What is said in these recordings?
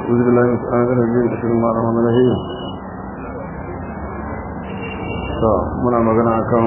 أعوذ بالله من الشيطان الرجيم بسم الله الرحمن الرحيم to muna magana akan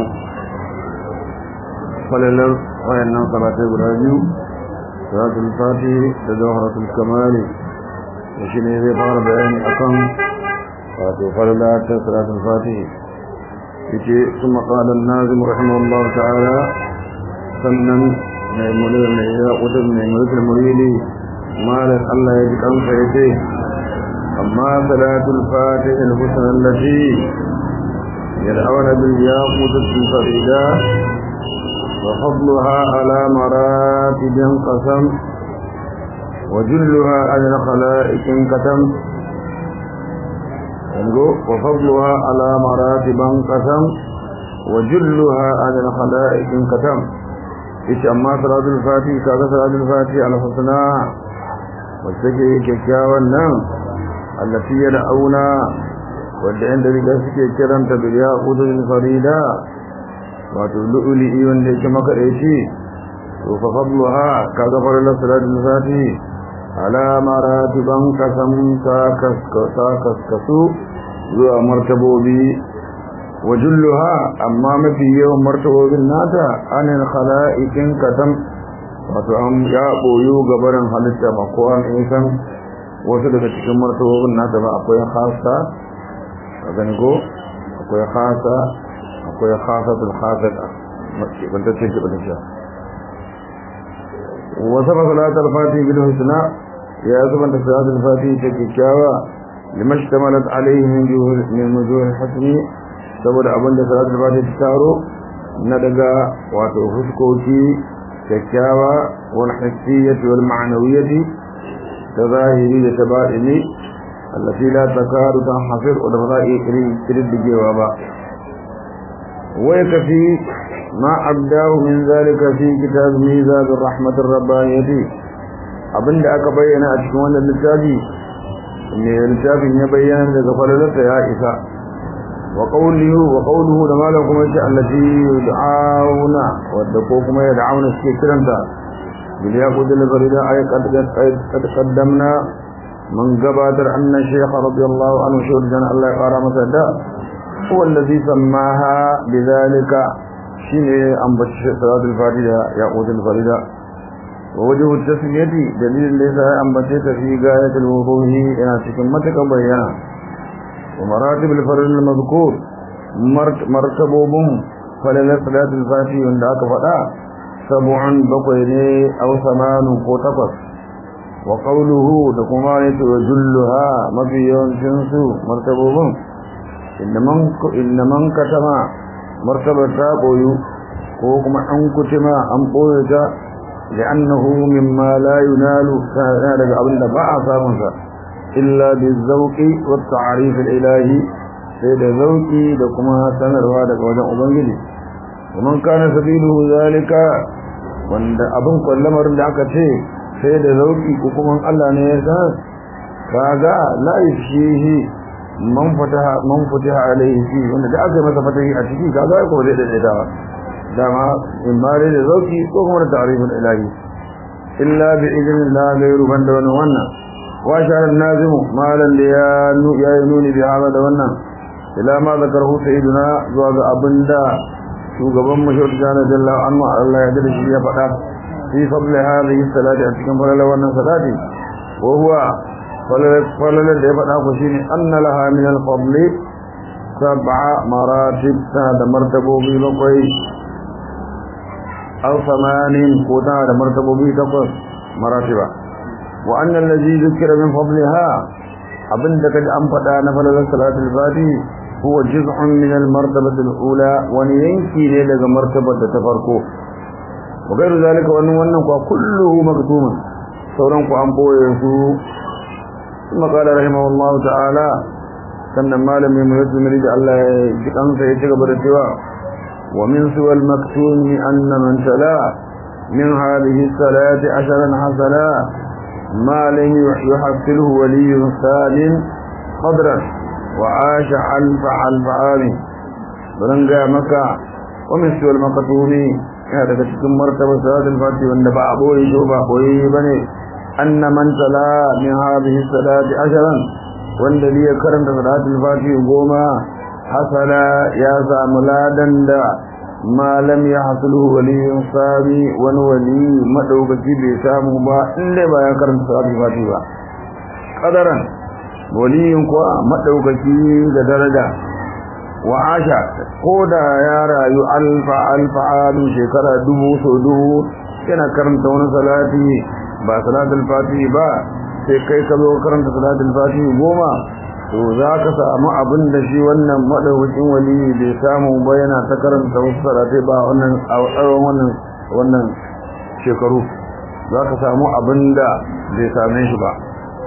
falalar wayannan salatai guda biyu salatul fati da jawharatul kamali da shi ne zai fara bayani akan wato falala ta salatul fati yace ثم قال الناظم رحمه الله تعالى sannan mai mulki mai ya kudin mai mulkin muridi malam Allah ya ji kansa yace amma salatul fatih al-husna allati yad'una bil yaqut al-farida wa fadluha ala maratib qasam wa julluha ala khalaiq katam yango wa fadluha ala maratib qasam wa julluha ala khalaiq katam ita amma salatul fatih kaga salatul fatih al-husna wacce ke kyakkyawan nan allati yad'una wanda inda riga suke kiranta bil yaqudul farida wato lu'uli wanda yake makadaici to fa fadluha kaga farilla salatul fati ala maratiban kasam ka kaskasa kaskasu zuwa martabobi wajulluha amma mafi yawan martabobin nata anil khala'ikin katam wato an ya boyo gabarin halitta ba ko an san wasu daga cikin martabobin nata ba akwai khasa a gani ko akwai khasa akwai khasatul khasat ban ta ce ki ban ta wa sabab salatul fatih bil husna ya zuban da salatul fatih ta kikkiawa limashtamalat alayhi min juhul min wujuh hasni saboda abinda salatul fatih ta taro na daga wato fuskoki kyakkyawa wal hissiyyati wal ma'nawiyyati tazahiri da tabaini allati la takadu tanhasir wa da ba iya kididdigewa ba wai kafi ma abdahu min zalika fi kitab mizan rahmatir rabbaniyati abinda aka bayyana a cikin wannan littafi ne littafin ya bayyana daga falalarsa ya isa وقوله وقوله لما لكم التي يدعون ودكوكم يدعون الشكرا بالياقود الفريدة أي قد, قد قدمنا من قبادر أن الشيخ رضي الله عنه شهر جنة الله قال مسدا هو الذي سماها بذلك شيء أنبت صلاة الفريدة ياقود الفريدة ووجه التسمية دليل ليس أنبتت في غاية الوضوح إلى سكمتك بيانا ومراتب الفرد المذكور مرتبوبهم فلل صلاة الفاتحة عند فدا سبع بقين أو ثمان قطفت وقوله دكما يتوجلها مبيون شنسو مرتبوبهم إنمن إنمن كتما مرتبة قويو كوكما أنكتما أنقويتا لأنه مما لا ينال كان لك أبن دفاع سامنسا إلا بالذوق والتعريف الإلهي سيد ذوقي لكما سنروا لك وجه أبنجلي ومن كان سبيله ذلك wanda abin kwallamar da aka ce sai da zauki ko kuma Allah ne ya san kaga la yashihi man fataha man fataha alaihi fi wanda da aka masa fatahi a ciki kaga ko zai da da dama in mare da zauki ko kuma da ta'rifin ilahi illa bi idnillah ghayru banda wannan واشار النازم مالا يا ينوني بهذا دوانا إلى ما ذكره سيدنا زواج أبندا شوغبان مشهور جانا جل عنه الله يدر شيء فقط في فضل هذه الصلاة أتكم فلل وانا صلاة وهو فلل اللي فقط خشيني أن لها من الفضل سبع مراتب هذا مرتبه بلقي أو ثمان قوتا هذا مرتبه بلقي مراتبه وأن الذي ذكر من فضلها أبن دكد أن فدا نفل صلاة الفاتح هو جزء من المرتبة الأولى ونينكي لك مرتبة تفرقه وغير ذلك وأن وأنه كله مكتوم سورانك أن بويسو ثم قال رحمه الله تعالى كان ما لم يميز مريد الله جكان سيتكبر السواء ومن سوى المكتوم أن من تلا من هذه الصلاة عشرا حسنا ما لم يحصله ولي سالم قدرا وعاش ألف ألف عام برنجا مكة ومن سوى المكتوم هذا cikin martaba salatul fati wanda ba aboyi ko ba boye bane أن من تلا من هذه الصلاة عشرا والذي يكرم صلاة الفاتح قوما حصل يا ملادا دا ما لم يحصله ولي صابي ونولي مدوبتي بسامه با إلا با يكرم صلاة الفاتح با قدرا ولي قوى مدوبتي درجة وعاشا قودا يا رايو ألف ألف عام شكرا دبو سدو كنا كرمت ونصلاتي ba salatul fatihi ba sai kai ka zo karanta salatul fatihi goma to za ka samu abin da shi wannan madaukakin wali bai samu ba yana ta karanta wasu salatai ba wannan a tsawon wannan wannan shekaru za ka samu abin da bai same shi ba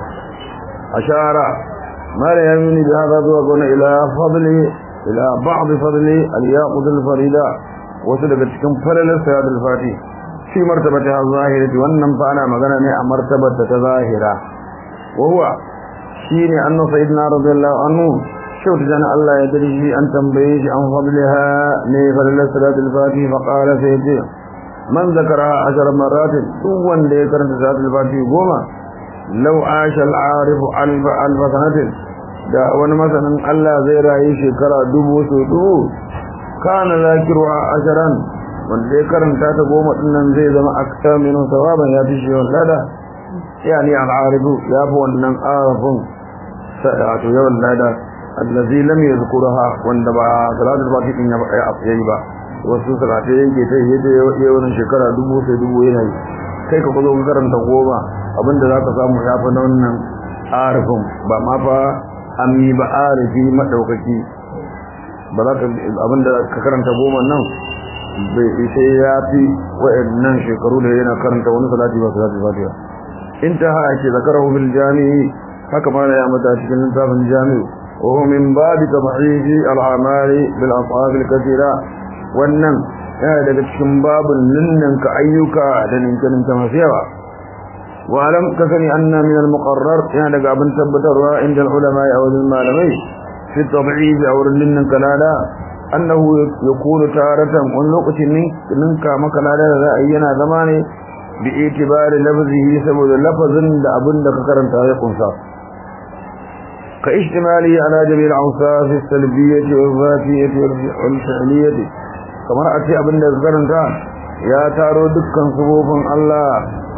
ashara mala ya mini da haka zuwa gona ila fadli ila ba'd fadli al-yaqud al-farida wasu daga cikin falalar salatul fatihi في مرتبتها الظاهرة وأنم فأنا مغنى مرتبة تظاهرة وهو شيني أن سيدنا رضي الله عنه شوت جنا الله يدري أن تنبيش عن فضلها لفضل صلاة الفاتحة فقال سيدي من ذكرها عشر مرات سوى ليكر صلاة الفاتحة قوما لو عاش العارف ألف ألف سنة da wani masanin Allah zai rayu shekara dubu su dubu kana zakiruwa asharan wanda ya karanta ta goma dinnan zai zama akta minun sawaban ya fi shi lada yani al'arifu ya fi wannan arafin wato yawan lada allazi lam yadhkurha wanda ba salatul fatiha din ya yi ba wasu salatai yake ta yi da yawan shekara dubu sai dubu yana yi kai ka kuzo ka karanta goma abinda zaka samu ya fi na wannan arifin ba ma fa ami ba arifi madaukaki ba za ka abinda ka karanta goma nan bai sai ya fi wa'annan shekaru da yana karanta wani salati ba salati fatiha intaha ake zakarahu bil jami'i haka ma ya mata cikin littafin jami'u wa huwa min babi tabhihi al amali bil asab al kathira wannan yana daga cikin babun ninnan ka ayyuka da ninkin ta masu yawa wa alam ka sani anna min al muqarrar yana daga abin tabbatarwa inda al ulama aw al malamai fi tab'id aw ninnan kalala annahu yakunu taratan wani lokacin ninka maka lada da ra'ayi yana zama ne bi itibari lafzihi saboda lafazin da abin da ka karanta ya kunsa ka ishtimali ala jami'il awsaf as-salbiyyah wal-zatiyyah wal-fi'liyyah kamar a ce abin da ka karanta ya taro dukkan subofin Allah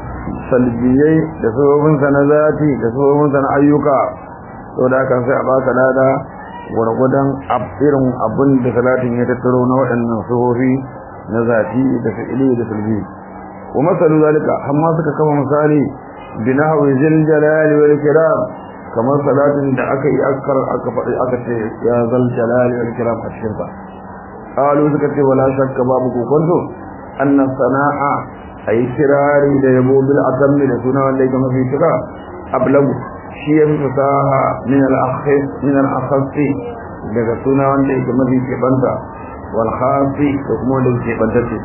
salbiyai da subofin sa na zati da subofin sa na ayyuka to da kan sai a baka lada gwargwadon irin abin da salatin ya tattaro na waɗannan suhofi na zafi da fi'ili da sulbi wa masalu zalika amma suka kafa misali bi nahwi zil jalali wal kiram kamar salatin da aka yi akar aka faɗi aka ce ya zal jalali wal kiram a cikin sa qalu suka ce wala shakka babu kokonto anna sana'a ay kirari da yabo bil atammi da suna wanda yake mafi kira ablagu shi ya fi fasaha min al-akhasi daga suna wanda yake mafi keɓanta wal khasi da kuma wanda yake keɓantacce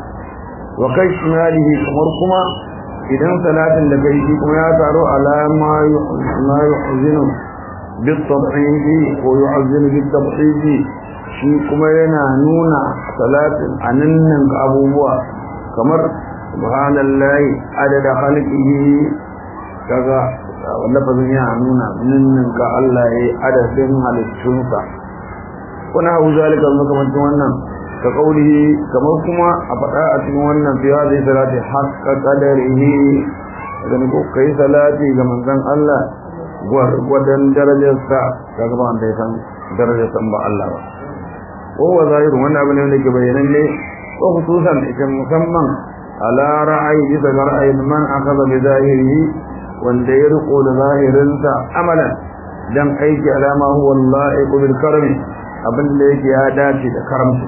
wa kai shimalihi kamar kuma idan salatin da kai shi kuma ya taro ala ma yu'zinu bit tadhihi ko yu'zinu bit tabhihi shi kuma yana nuna salatin anannan abubuwa kamar subhanallahi adada khalqihi kaga lafazin yana nuna ninnin ga Allah ya yi adadin halittunsa wani hau zalika makamancin wannan ka kaulihi kamar kuma a faɗa a cikin wannan fiya zai salati haƙƙa ƙadarihi gani ko kai salati ga manzon Allah gwargwadon darajarsa ga gaba wanda ya san darajarsa ba Allah ba kowa zahirun wannan abu ne wanda ke bayyananne ko hususan ita musamman ala ra'ayi bisa ga ra'ayin man akaza bi zahirihi wanda ya riko da zahirinsa amalan dan aiki alama huwa la'iqu bil karmi abinda yake ya dace da karamci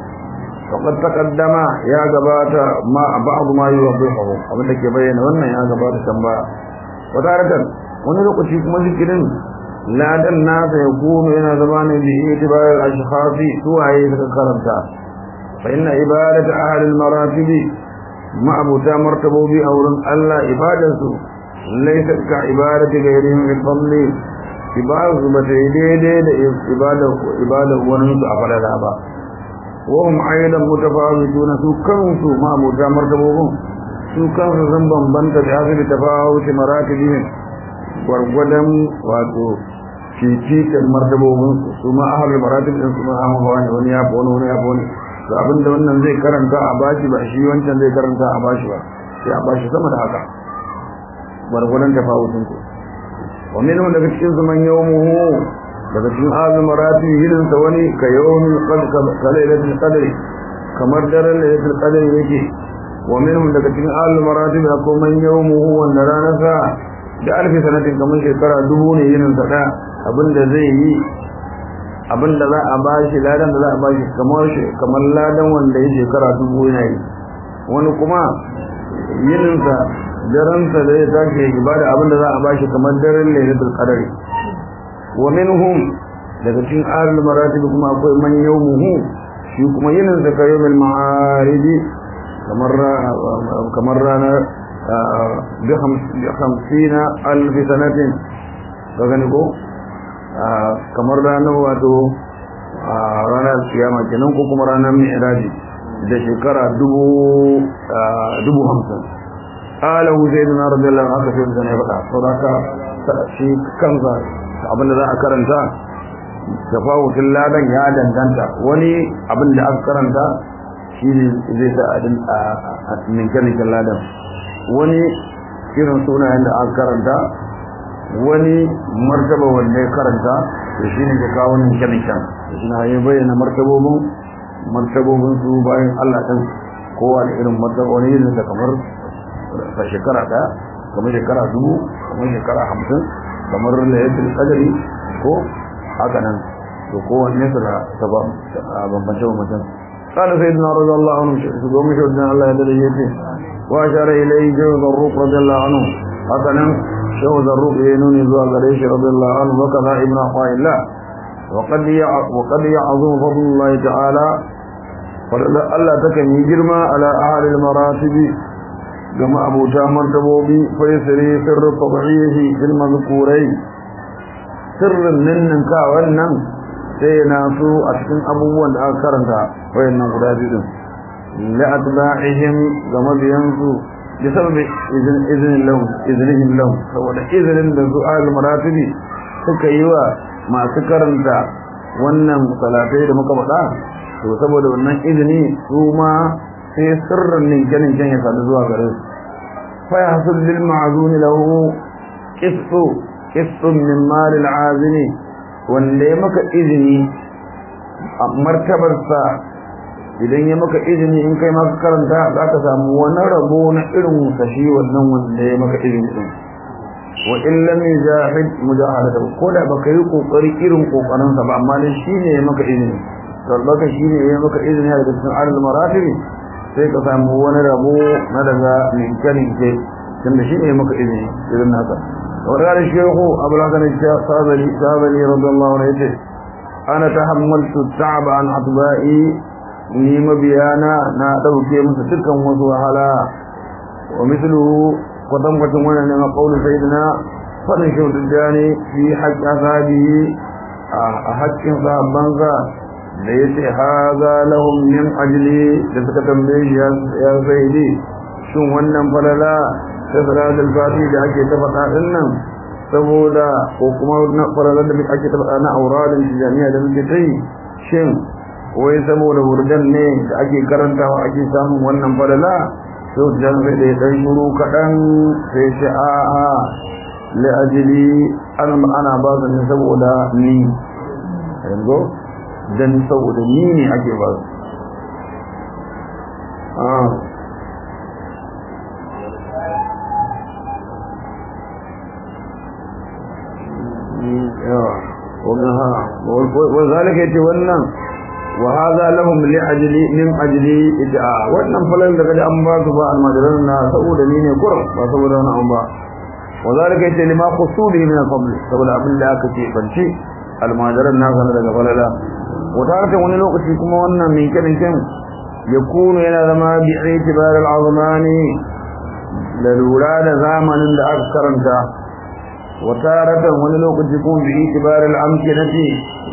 faqad taqaddama ya gabata ma ba'd ma yuwaddihu abinda ke bayyana wannan ya gabata can ba wadaratan wani lokaci kuma zikirin ladan nasa ya kuma yana zama ne bi itibar al-ashkhasi suwaye suka karanta fa inna ibadatu ahli al-maratibi ma'abuta martabobi a wurin Allah ibadarsu laisa ka ibadati gairihim bil fadli ibadatu ba ta daidai da ibada ibada wani su a falala ba wa hum aidan mutafawituna su kansu ma'abuta martabobin su kansu sun bambanta da hasu da tafawuci maratibihim gwargwadon wato fifikar martabobin su ma ahalul maratib din su ma amma wani wani ya fi wani wani ya fi wani to abinda wannan zai karanta a bashi ba shi wancan zai karanta a bashi ba sai a bashi sama da haka gwargwadon tafawucin ku wa minhum daga cikin su man yawmuhu daga cikin azum marati hidin sa wani ka yawmin qalailatul qadri kamar daren lailatul qadri yake wa minhum daga cikin azum marati akwai man yawmuhu wanda ranar sa da alfi sanatin kamar shekara dubu ne yinin sa da abinda zai yi abinda za a bashi ladan da za a bashi kamar kamar ladan wanda ya shekara dubu yana yi wani kuma yininsa daransa da ya tashi ibada abinda za a bashi kamar daren lailatul qadari wa minhum daga cikin ahlul maratib kuma akwai man yawmuhu shi kuma yininsa ka yawmil ma'arij kamar kamar ranar bi 50 alf sanatin ka gani ko kamar ranar wato ranar kiyama kenan ko kuma ranar mi'raji da shekara dubu hamsin alahu zai duna radiyallahu anhu aka sai da faɗa saboda shi kansa abinda za a karanta tafawutin ladan ya danganta wani abinda aka karanta shi ne zai sa a ninke-ninken ladan wani irin sunayen da aka karanta wani martaba wanda ya karanta da shi ne ke kawo ninke-ninken shi na yi bayyana martabobin martabobin su bayan Allah ɗin kowa da irin martaba wani irin da kamar a shekara ɗaya kamar shekara dubu kamar shekara hamsin kamar layatul qadari ko haka nan to kowanne su da bambance bambancen قال سيدنا رضي الله عنه سيدنا مشهدنا الله يدري يتي وأشار إليه جو ذروق رضي الله عنه هكذا شو ذروق ينوني ذو غريش رضي الله عنه وكذا ابن عطاء الله وقد وقد يعظم فضل الله تعالى فلا تكن يجرم على أهل المراتب كما أبو جامر تبوبي فيسري سر تضعيه في المذكورين سر ننن كاونن sai na su a cikin abubuwan da aka karanta wayannan guda biyu din la atba'ihim ga mabiyansu bi sababi izinin lahum izinihim lahum saboda izinin da su al maratibi suka yi wa masu karanta wannan salatai da muka faɗa to saboda wannan izini su ma sai sirrin ninkenin kan ya sadu zuwa gare su fa yahsul lil ma'zuni lahu qistu qistun min mal al azini wanda ya maka izini a martabarsa idan ya maka izini in kai maka karanta za ka samu wani rabo na irin sashi wannan wanda ya maka izini din wa in lam yujahid mujahadata ko da baka yi kokari irin kokarin sa ba amma dai shine ya maka izini to baka shine ya maka izini daga cikin alal maratib sai ka samu wani rabo na daga minkanin ke tunda shine ya maka izini irin haka وقال الشيخ أبو الحسن الشاذلي الشاذلي رضي الله عنه يقول أنا تحملت التعب عن أطبائي نيم بيانا نادو كي مستكا وسوحلا ومثله قدم قدم ونعم قول سيدنا فنشو الجاني في حق أصحابه حق صحابانسا da ya ce haza lahum min ajli da suka tambaye shi ya saidi shin wannan falala ta salatul fati da ake ta faɗa din nan saboda ko kuma na faralar da ake ta faɗa na auradin tijaniya da muke ta yi shin wai saboda wurdan ne da ake karantawa ake samun wannan falala to jan sai da dan shuru kaɗan sai shi a a li ajli an ana ba su ne saboda ni yanzu dan saboda ni ne ake ba su وذلك يتولى وهذا لهم لأجل من أجل إدعاء وأنهم فلن لقد أنبات المجرنا سؤولا مين يقر وسؤولا أنبا وذلك يتولى لما قصوده من الفضل سؤولا أبن الله كتير فانشي المجرنا سنة فللا وتعرف أن الوقت كما وانا من كان كم يكون إلى ذما باعتبار العظمان للولاد زامن لأكثر وتارة wani lokaci kuma bi itibar al-amkinati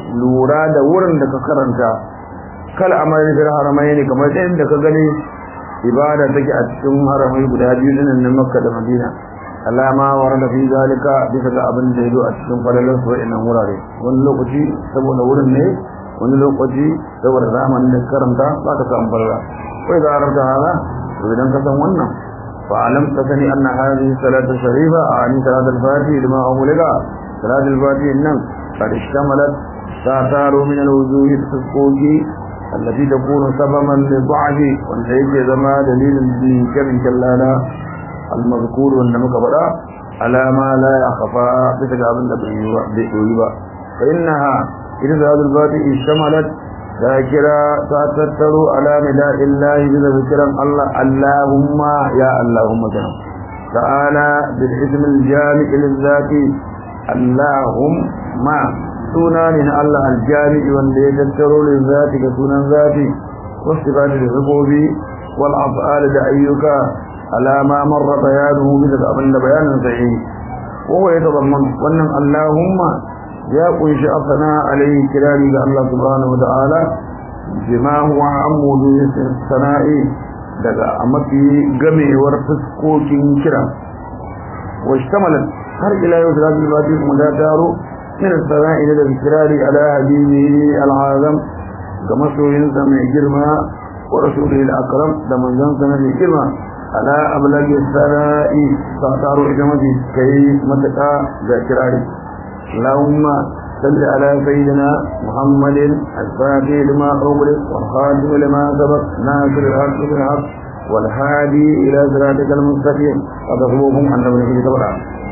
lura da wurin da ka karanta kal amali fil haramaini kamar da inda ka gani ibada take a cikin haramai guda biyu din na Makka da Madina alama warada fi zalika bisa ga abin da yazo a cikin falalar su wa'annan wurare wani lokaci saboda wurin ne wani lokaci saboda zamanin da karanta ba ka samu falala kai da arabta hada to idan ka san wannan fa alam ka sani anna hadhihi salatu sharifa ani salatu al-fatihi lima awlaga salatu al-fatihi nan qad ishtamalat sataru min al-wujuhi tasquji التي تكون سببا للضعف وانتهيك زما دليل كم كلانا المذكور وانما كبرا على ما لا يخفى بتجاب بيويبا فإنها إذا هذا الباطئ اشتملت ذاكرة تتتر على نداء الله بذا ذكرا الله اللهم يا اللهم كنا تعالى بالاسم الجامع للذات اللهم suna ne na Allah aljami wanda ya tattaro lil zati ga sunan zati wasu ba da zubobi wal af'al da ayyuka alama marra bayanuhu bi da abin da bayanin sa yi wa ya tazamman wannan Allahumma ya kunshi afana alayhi kirari ga Allah subhanahu wa ta'ala bima huwa amudu sana'i daga mafi gamewar fuskokin kira wa ishtamalat har ila yau da zai kuma da taro من الثناء إلى الإكرار على حبيبه العظم كما سوين سمع جرما ورسوله الأكرم لمن جنسنا في جرما على أبلغ الثناء تعتار إجمتي كي متقى ذكرار اللهم صل على سيدنا محمد الفاتح لما أغلق والخاتم لما سبق ناصر الحق بالحق والهادي إلى صراطك المستقيم وتصبوهم أن نبنيه تبرع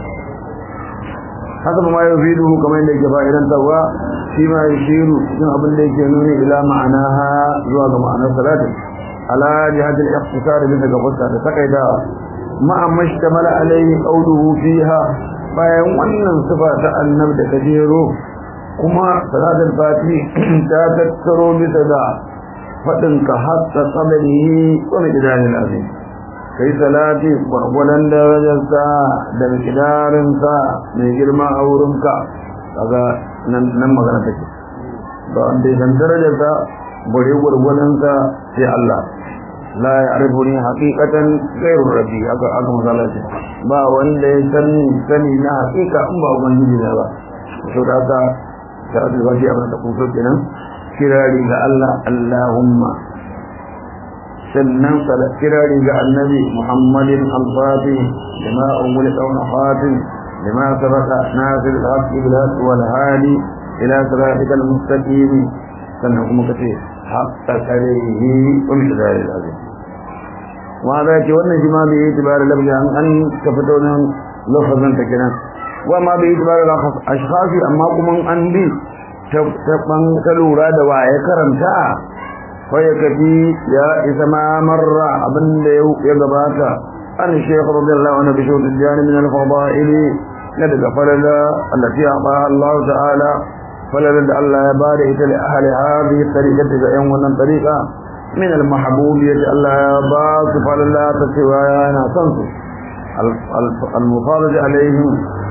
haka ma ya fi duhu kamar yadda yake fa'idan tawa shi ma ya shiru cikin abin da yake nuni ila ma'anaha zuwa ga ma'anar salatin ala jihatul ikhtisar bin daga fuska da takaita ma'a mashtamala alayhi qawluhu fiha bayan wannan sifa ta annab da kajero kuma salatul fati ta tattaro bisa da fadin ka hatta qadarihi wa miqdaril azim kai salati gwargwadon darajarsa da mikidarinsa mai girma a wurinka kaga nan magana take ba wanda ya san darajarsa bare gwargwadonsa sai Allah la ya arifu ni haqiqatan ghairu rabbi aka aka misala ce ba wanda ya san sani na haqiqa in ba ubangiji ne ba to da haka sai da wani abin da kuma kenan kirari ga Allah Allahumma sannan kirari ga annabi muhammadin alfati lima umul qawna fatin lima sabaka nasir al-haq bil haq wal hadi ila siratikal mustaqim sannan kuma kace haqqa karihi wa miqdari al-azim wa da ke wannan shi ma bai yi tibar labja an an ka fito nan lafazin ta kenan wa ma bai yi tibar ashkhafi amma kuma an bi ta ban ka lura da waye karanta فيكفي يا إذا ما مر أبن يقباك أن الشيخ رضي الله عنه بشوط الجانب من الفضائل ندق فللا التي أعطاها الله تعالى فللا الله يبارك لأهل هذه الطريقة يوم من طريقة من المحبوبية الله يبارك فللا تسوايانا تنسو المفارج عليهم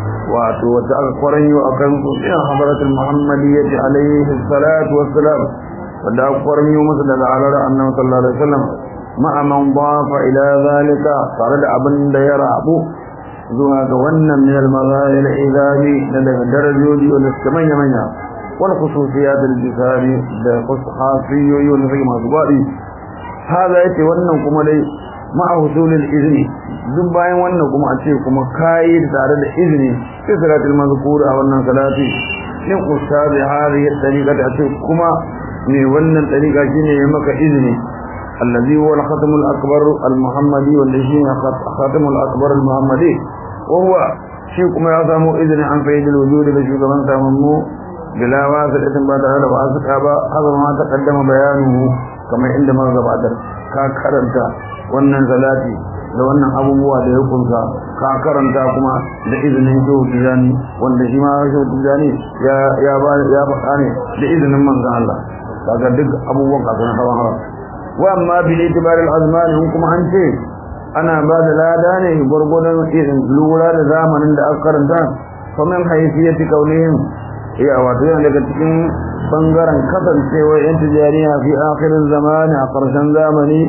وتأقرن وأكنسو إلى حضرة المحمدية عليه الصلاة والسلام wanda aka kwarmi masa daga halar annabi sallallahu alaihi wasallam ma'a man dafa ila zalika tare da abin da ya rabu zuwa ga wannan min al-mazahir idabi da daga darajoji wanda suka manya manya wal khususiyat al-jisari da khasiyyoyi wanda suke masu gwadi hada yace wannan kuma dai ma'a husulil izni duk bayan wannan kuma a ce kuma kai tare da izini sai salatul mazkur a wannan salati in ustadi hadhihi tariqa da ce kuma ne wannan tariqa shine ya maka izini allazi huwa al-khatam al-akbar al-muhammadi wanda shine khatam al-akbar al-muhammadi wa huwa shi kuma ya samu izini an fayyid al-wujud da shugaban samanmu bila wasiqatin ba tare da wasiqa ba haka ma ta kaddama bayanuhu kamar inda muka gabatar ka karanta wannan salati da wannan abubuwa da ya kunsa ka karanta kuma da izinin shehu tijani wanda shi ma shehu tijani ya ya ba ya faɗa ne da izinin manzon Allah kaga duk abubuwan ka na hawan hawa wa amma bil itibar al azman hun kuma an ce ana ba da lada ne gurgurdan irin lura da zamanin da aka karanta famin haifiyati kaulihim ya wato yana daga cikin bangaren kasancewa yan tijariya fi akhirin zamani a ƙarshen zamani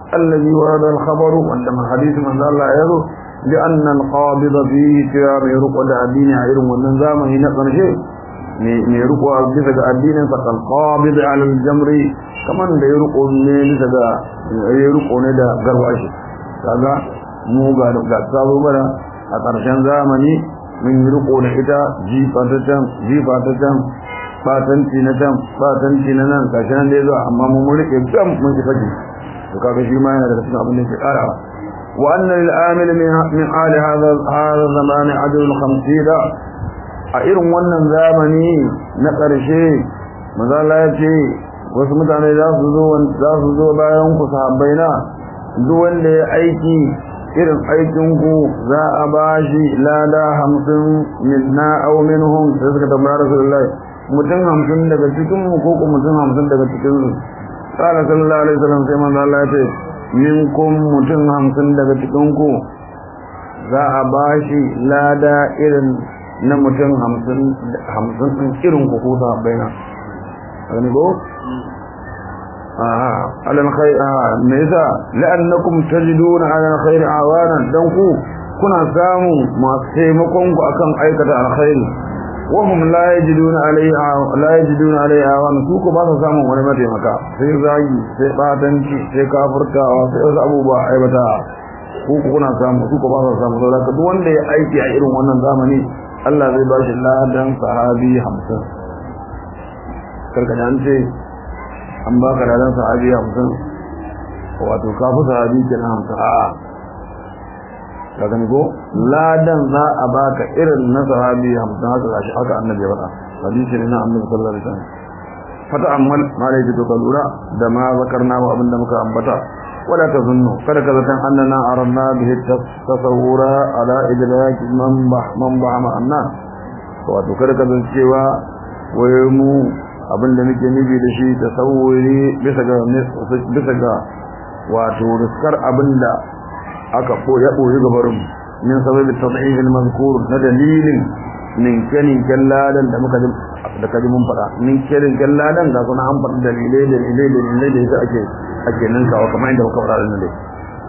الذي ورد الخبر عندما حديث من الله يرو لأن القابض فيه تيار يرقى الدين عيرم والنظام هنا قرشي يرقى بسك الدين فقال قابض على الجمر كمان da يرقى بسك يرقى ندى قرواش kaga mu ga da sabo bara a ƙarshen zamani mun yi riko da ita jifa ta can jifa ta can fatanci na can fatanci na nan gashi nan dai zuwa amma mun rike gam mun ki fage to kaga shi ma yana daga cikin abin da ke karawa wa anna lil amil min min ali hadha hadha zaman ajr al 50 a irin wannan zamani na karshe manzo Allah ya ce wasu mutane za su zo za su zo bayan ku sahabbai na duk wanda ya aiki irin aikin ku za a bashi lada 50 minna aw minhum sai suka tambaya rasulullahi mutum hamsin daga cikin mu ko mutum hamsin daga cikin su qala sallallahu alaihi wasallam sai manzo Allah ya ce minkum mutum hamsin daga cikin ku za a bashi lada irin na mutum hamsin hamsin din irin ku ko sahabbaina gani ko ah alal khair ah me yasa la'annakum tajiduna ala khair awanan dan ku kuna samu masu taimakon ku akan aikata alkhairi wahum la yajiduna alaiha la yajiduna alaiha wa su ko ba su samun wani mataimaka sai zagi sai batanci sai kafirtawa sai wasu abubuwa aibata ku kuna samu su ko ba su samu saboda duk wanda ya aiki a irin wannan zamani Allah zai ba shi ladan sahabi 50 karkada an ce an baka ladan sahabi 50 wato kafu sahabi kenan 50 a'a ka gani ko ladan za a baka irin na sahabi 50 haka gashi haka annabi ya faɗa hadisi ne na annabi sallallahu alaihi wasallam fata ammal ma da yake to lura da ma zakarna wa abinda muka ambata wala tazunnu kada ka zatan annana aranna bihi tasawura ala idrak man bah man bah ma anna wato kada ka zan cewa waye mu abinda muke nufi da shi tasawuri bisa ga bisa ga wato riskar abinda aka ko ya boye gabarin min sababi tadhif al-mazkur na dalilin min kani kalladan da muka da kaji mun fada min kani kalladan da kuma an fada dalilai dalilai dalilai da yasa ake ake nan kawo kamar inda muka fada nan dai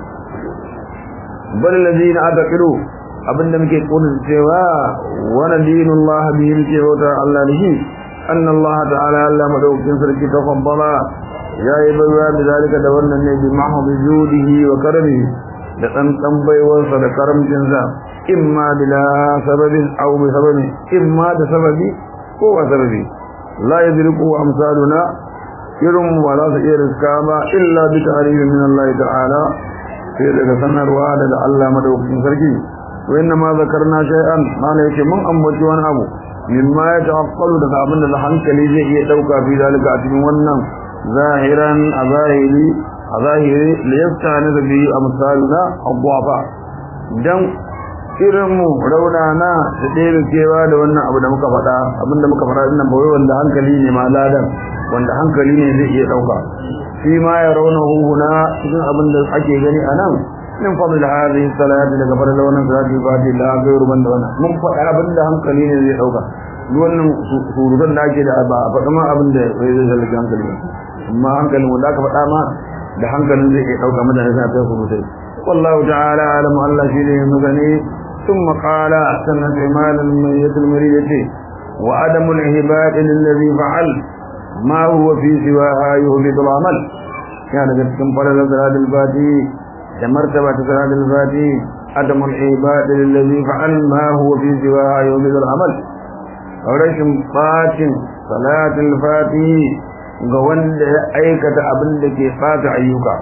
bal ladina ataqiru abinda muke kunin cewa wa nadinullah bihim cewa Allah ne anna Allah ta'ala Allah madaukin sarki tafaddala yayi bayya da zalika da wannan ne bi mahdi judihi wa karamihi da ɗanɗan baiwarsa da karamcinsa imma bila sababin au bi sababi imma da sababi ko ba sababi la yadriku amsaluna irin ba za su iya riska ba illa bi ta'rifin min Allah ta'ala sai daga sanarwa daga Allah madaukakin sarki wa inna ma zakarna shay'an mana yake mun ambaci wani abu mimma ya tawakkalu daga abin da hankali zai iya dauka fi zalika a cikin wannan zahiran a zahiri a zahiri liyafta ne da biyu a misalina abuwa don irinmu raunana da ɗaya kewa da wannan abu da muka faɗa abinda muka faɗa ɗin nan bawai wanda hankali ne ma ladan wanda hankali ne zai iya ɗauka shi ma ya rauna huhuna cikin abin da ake gani a nan min fadl hadhihi salati daga fara da wannan salati ba da la gairu banda wannan mun faɗa abin da hankali ne zai ɗauka duk wannan surutan da ake da ba a faɗa ma abin da zai zalunci hankali amma hankalin wanda aka faɗa ma da hankalin zai iya ɗauka mutane suna ta surutai wallahu ta'ala alamu Allah shi ne magani ثم قال سنة إمال الميت المريدة وعدم الإهباء للذي فعل ما هو في سواها يهبط العمل كان قد كم فلل صلاة الفاتي كمرتبة صلاة الفاتي عدم الإهباء للذي فعل ما هو في سواها يهبط العمل ورشم فاتن صلاة الفاتي ga wanda ya aikata abin da ke fata ayyuka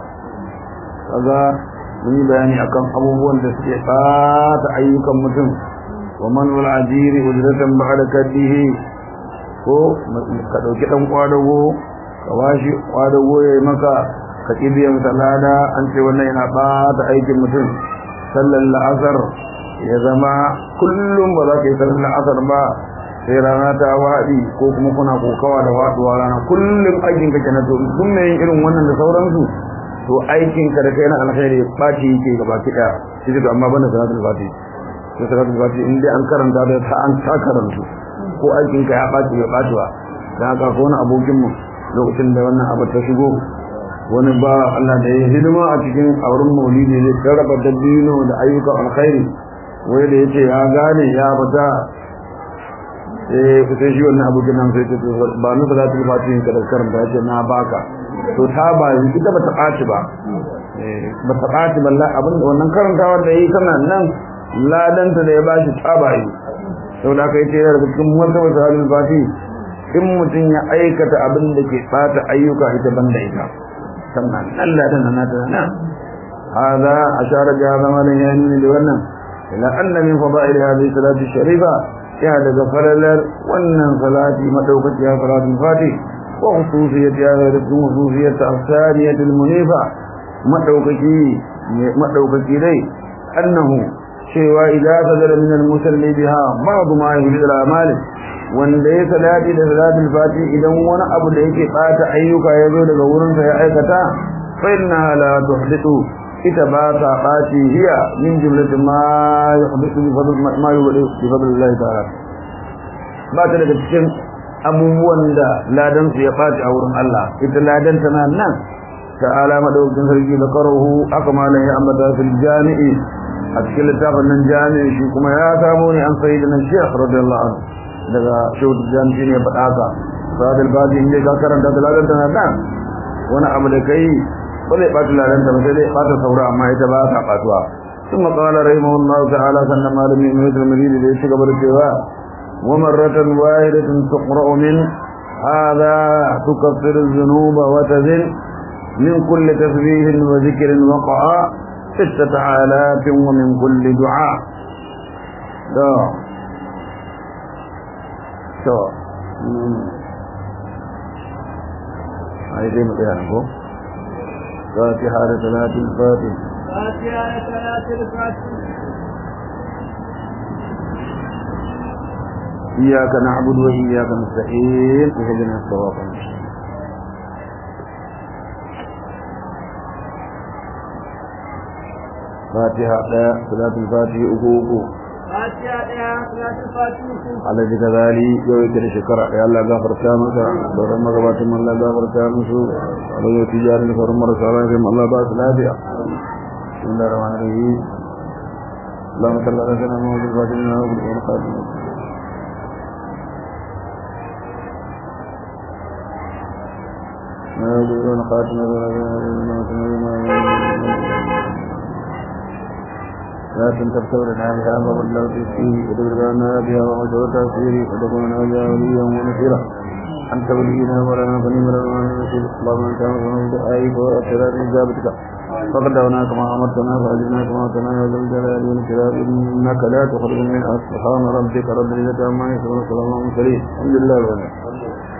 kaga mun yi bayani akan abubuwan da suke fata ayyukan mutum wa man wal ajiri ujratan ba'da kaddihi ko ka dauki dan kwadago ka washi kwadago yayi maka ka kibiyan salada an ce wannan yana fata aikin mutum sallar la'asar ya zama kullum ba za ka yi sallar la'asar ba sai rana ta waɗi ko kuma kuna kokawa da waɗuwa rana kullum aikin ka kenan to duk mai irin wannan da sauransu to aikin ka da kai na alkhairi fati yake gaba ki daya shi da amma bana salatul fati to salatul fati in dai an karanta da ta an ta karantu ko aikin ka ya baci ya baci ba dan haka ko wani abokin mu lokacin da wannan abu ta shigo wani ba Allah da ya hidima a cikin auren maulidi zai karraba dabbino da ayyukan alkhairi wai da yace ya gane ya fita eh sai shi wannan abu nan sai ce ba ni za ta yi fatin ka da karanta yace na baka to ta ba ita ba ta ɓaci ba ba ta ɓaci ba abin da wannan karantawa da yi tana nan ladanta da ya bashi ta ba yi sau da aka yi ce daga cikin wata wata halin fati in mutum ya aikata abin da ke ɓata ayyuka ita ban da ita sannan nan ladan na ta nan hada ashara ga zamanin ya nuni da wannan ila anna min fada'il hadhihi salati sharifa ya daga falalar wannan salati madaukakiya salatul fati wa khususiyatiha da khususiyat al-thaniyah al-munifa madaukaki madaukaki dai annahu cewa idan sadara min al-musalli biha ba'd ma yuhdi al-amal wanda ya salati da salatul fati idan wani abu da yake bata ayyuka ya zo daga wurin sa ya aikata fa inna la tuhdithu ita ba ta ɓaci hiya min jumlatin ma yuhdithu bi fadl ma yuhdithu bi fadlillahi ta'ala ba ta daga cikin abubuwan da ladan su ya ɓaci a wurin Allah ita ladan tana nan ta'ala madaukakin sarki da karahu aka malan ya ambata fil jami'i a cikin littafin nan jami'i shi kuma ya samu ne an sayyidina Sheikh radiyallahu anhu daga Sheikh Jami'i ne faɗa ka sadal bazi inda ka karanta da ladan tana nan wani abu da kai ba zai ɓata lalanta ba sai dai ɓata saura amma ita ba ta ɓatuwa ثم قال رحمه الله تعالى سنة مالك من مثل المدينة ليس قبل السواء ومرة واحدة تقرأ من هذا تكفر الذنوب وتزن من كل تسبيح وذكر وقع ستة آلاف ومن كل دعاء دا دا هاي دي مطيعنكم فاتحة لثلاث الفاتح فاتحة لثلاث الفاتح إياك نعبد وإياك نستعين اهدنا الصراط المستقيم فاتحة ثلاث الفاتح أكوكو فاتحة لثلاث الفاتح على ذكر ذلك يوم كده شكرا يا الله غفر كامسا دورا مغبات من الله غفر كامسو على يوم تجاري لفر مرسالة كم الله باس لا بيع بسم الله الرحمن الرحيم اللهم صل على سيدنا محمد الفاتح لنا وبركاته الخاتم ما يقولون خاتم لكن تبتغل لنا بها وبلغ فيه ودبرنا بها ومجهود تأثيري ودخلنا بها وليا ونصيرا أنت ولينا ولنا فنيم لنا نصير اللهم أنت أمرنا بدعائك وأسرار إجابتك فقد دعونا كما أمرتنا فأجبنا كما أمرتنا يا ذا الجلال والإكرام إنك لا تخرج من سبحان ربك رب العزة عما يصفون وسلام على المرسلين الحمد لله رب العالمين